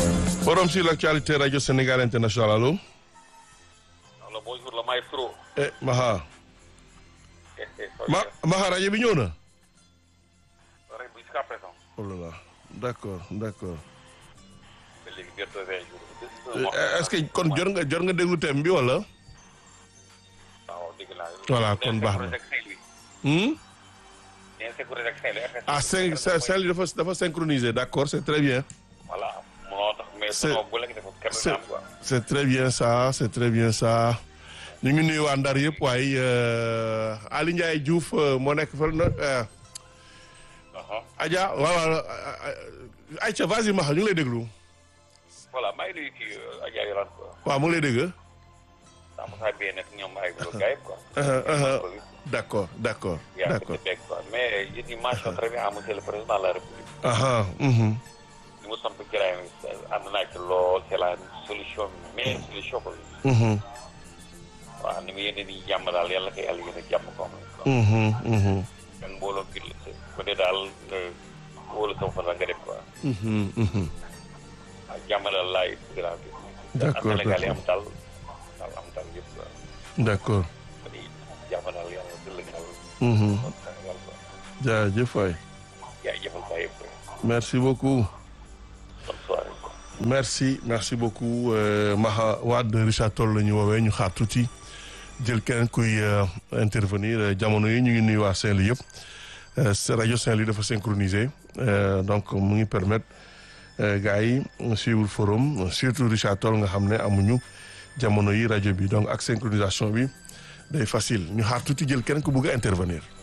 Forum sur l'actualité Radio Sénégal International, allô Alors bonjour le maestro. Eh, Maha. Ma, Maha, rajo bi ñëw na Rek jusqu'à présent. Oh là là, d'accord, d'accord. ba léegi bientôt vingt jours. Euh, Est-ce que kon jot nga jot nga déglu thème bi wala waaw dégg naa. Voilà, kon baax na. hmm? nee sécurité ak Saint-Louis. Ah, cinq, celle dafa dafa synchronisé, d'accord, c'est très bien. voilà moo tax mais C'est- sinon bu la gisee foofu kenn du C'est am quoi. c'est très bien ça, c'est très bien ça. ñu ngi nuyu waa Ndar yëpp waaye euh, Ali Ndiaye Diouf euh, moo nekk fa na euh, Aha. Adja waaw waaw Aïcha vas-y Maha ñu ngi lay déglu voilà maa ngi nuyu kii Adja Yorane quoi. waaw mu ngi lay dégg daa mos a bien nekk ñoom ay gars yi quoi. Uh-huh, uh-huh. d'accord d'accord yaa ngi d'accord ko dégg quoi mais je dis mention très bien à monsieur le président de la République. aha mhm li mu samp kiraay mi ànd naa ci lool c'est la solution meilleure solution quoi. mhm waaw ni mu yéene di jàmm daal yàlla ko yàlla yéene jàmm ko am. mhm mhm kan mbooloo bi la bu dee daal nga wóolu sama fan la nga def quoi. mhm mhm waaw jàmm daal laay bëgg naa gis. D'accord, Sénégal yi am d'accord. daal daal am daal yëpp quoi. d'accord ba di jàmm daal yàlla dëll daal. mhm kon Sénégal quoi. jaajëf waay yaa jëfal saa yëpp quoi. merci beaucoup bonne soirée quoi. merci merci beaucoup euh, Maha Wade Richard Toll la ñu woowee ñu xaar tuuti jël keneen kuy euh, intervenir euh, jamono yi ñu ngi nuyu waa Saint-Louis yëpp Euh, sa rajo Saint-Louis dafa synchronisé euh, donc mu ngi permettre euh, gars yi suivre forum surtout Richard Toll nga xam ne amuñu jamono yi rajo bi donc ak synchronisation bi day facile ñu xaar tuuti jël keneen ku bëgg a intervenir.